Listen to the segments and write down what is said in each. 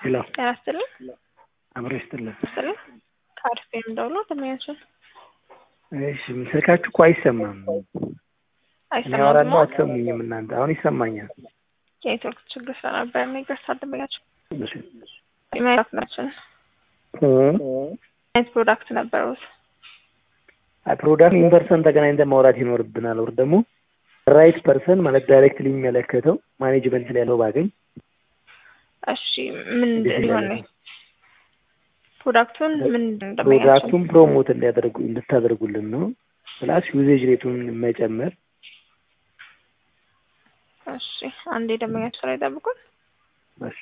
ሄሎ ጤና ይስጥልኝ። አብሮ ይስጥልን። ይስጥልኝ። ከአሪፍ የምደውሎ ደመኛችን እሺ ስልካችሁ እኮ አይሰማም። እኔ አወራለሁ አትሰሙኝም እናንተ። አሁን ይሰማኛል። የኔትወርክ ችግር ስለነበር ነው። ይቅርታ ደመኛችን እሺ። ፕሮዳክት ናችን አይነት ፕሮዳክት ነበሩት። አይ ፕሮዳክት ኢን ፐርሰን ተገናኝተን ማውራት ይኖርብናል። ወር ደግሞ ራይት ፐርሰን ማለት ዳይሬክትሊ የሚመለከተው ማኔጅመንት ላይ ያለው ባገኝ እሺ ምን ሊሆን ነው? ፕሮዳክቱን ምን እንደመያቸው ፕሮዳክቱን ፕሮሞት እንዲያደርጉ እንድታደርጉልን ነው። ፕላስ ዩዜጅ ሬቱን መጨመር እሺ አንዴ ደንበኛችሁ ላይ ጠብቁን። እሺ።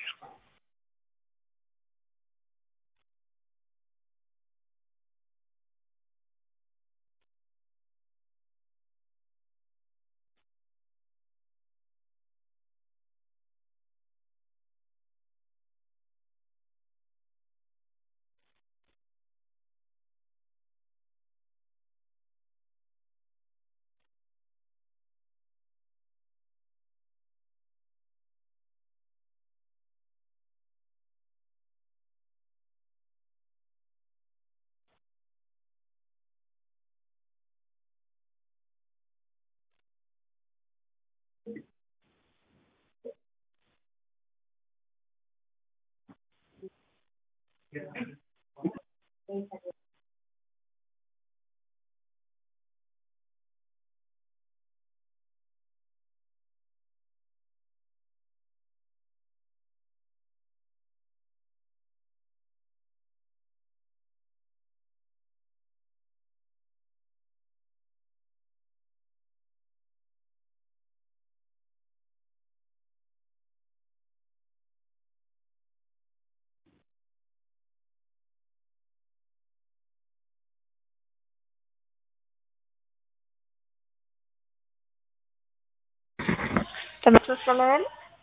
ትምህርት መስመር ላይ ያለ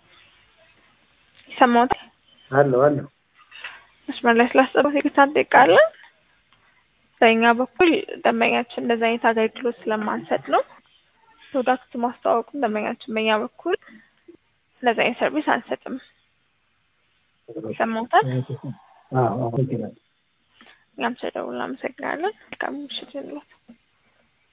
ይሰማዎታል? አለሁ አለሁ። መስመር ላይ ስላስጠሩት ይቅርታ እንጠይቃለን። በእኛ በኩል ደንበኛችን እንደዚህ አይነት አገልግሎት ስለማንሰጥ ነው። ፕሮዳክት ማስተዋወቁን ደንበኛችን በእኛ በኩል እንደዚህ አይነት ሰርቪስ አንሰጥም። ይሰማዎታል? አዎ አዎ። እኛም ስለደውል እናመሰግናለን። መልካም ምሽት ይሁንልዎት።